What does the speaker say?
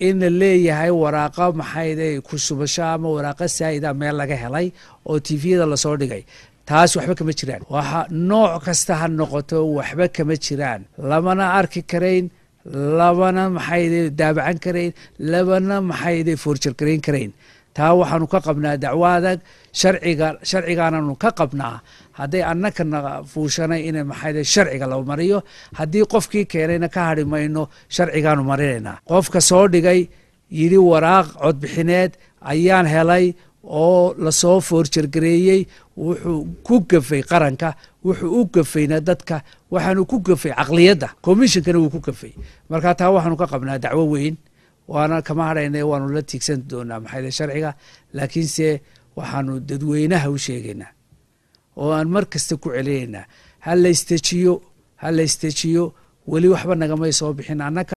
in la leeyahay waraaqo maxayde ku shubasho ama waraaqo saa'ida meel laga helay oo tviyada lasoo dhigay taas waxba kama jiraan waxa nooc kasta ha noqoto waxba kama jiraan lamana arki karayn labana maxayde daabacan karayn labana maxayde foorjargarayn karayn taa waxaanu ka qabnaa dacwo adag sharciga sharcigaananu ka qabnaa hadday annakana fuushanay in maxayde sharciga la mariyo haddii qofkii keenayna ka hadhi mayno sharcigaanu marinaynaa qofka soo dhigay yidhi waraaq codbixineed ayaan helay oo lasoo foorjargareeyey wuxuu ku gafay qaranka wuxuu u gafayna dadka waxaanu ku gafay caqliyadda commishonkana wuu ku gafay marka taa waxaanu ka qabnaa dacwo weyn waana kama hadhayna waanu la tiigsan doonaa maxayde sharciga laakiinse waxaanu dadweynaha u sheegaynaa oo aan mar kasta ku celinaynaa ha la istejiyo ha la istejiyo weli waxba nagamay soo bixin annaka